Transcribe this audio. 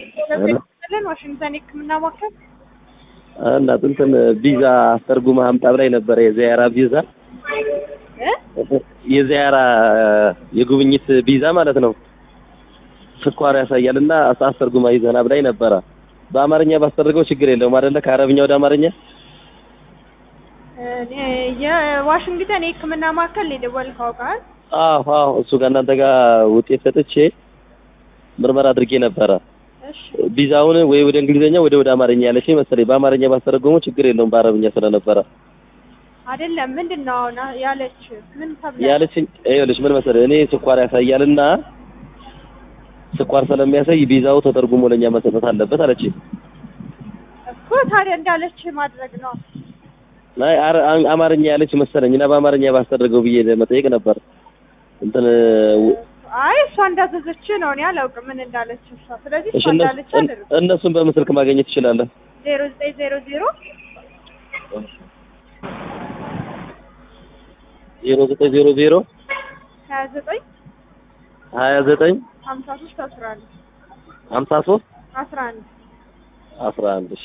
ለን ዋሽንግተን የህክምና ማዕከል እና እንትን ቪዛ አስተርጉማ አምጣ ብላኝ ነበረ የዚያራ ቪዛ እ የዚያራ የጉብኝት ቪዛ ማለት ነው። ስኳር ያሳያል እና አስተርጉማ ይዘና ብላኝ ነበረ። በአማርኛ ባስደረገው ችግር የለውም አይደለ? ከአረብኛ ወደ አማርኛ እኔ የዋሽንግተን የህክምና ማዕከል ነው የደወልከው ቃል አዎ አዎ፣ እሱ ጋር እናንተ ጋር ውጤት ሰጥቼ ምርመራ አድርጌ ነበረ። እሺ ቪዛውን ወይ ወደ እንግሊዝኛ ወደ ወደ አማርኛ ያለችኝ መሰለኝ። በአማርኛ ባስተረጎመው ችግር የለውም በአረብኛ ስለነበረ አይደለም ምንድን ነው አሁን ያለች ምን ተብላ ያለችኝ ይኸውልሽ ምን መሰለህ እኔ ስኳር ያሳያልና ስኳር ስለሚያሳይ ቪዛው ተተርጉሞ ለኛ መሰጠት አለበት አለችኝ። እኮ ታዲያ እንዳለች ማድረግ ነው አይ አረ- አን- አማርኛ ያለች መሰለኝ እና በአማርኛ ባስተደረገው ብዬ ለመጠየቅ ነበር። እንትን ው- አይ እሷ እንዳዘዘች ነው እኔ አላውቅም ምን እንዳለች እሷ ስለዚህ እሺ እሷ እነሱ- እንዳለች አደረግ እነሱን በምስልክ ማግኘት ትችላለህ። ዜሮ ዘጠኝ ዜሮ ዜሮ ዜሮ ዘጠኝ ዜሮ ዜሮ ሀያ ዘጠኝ ሀያ ዘጠኝ ሀምሳ ሶስት አስራ አንድ ሀምሳ ሶስት አስራ አንድ አስራ አንድ እሺ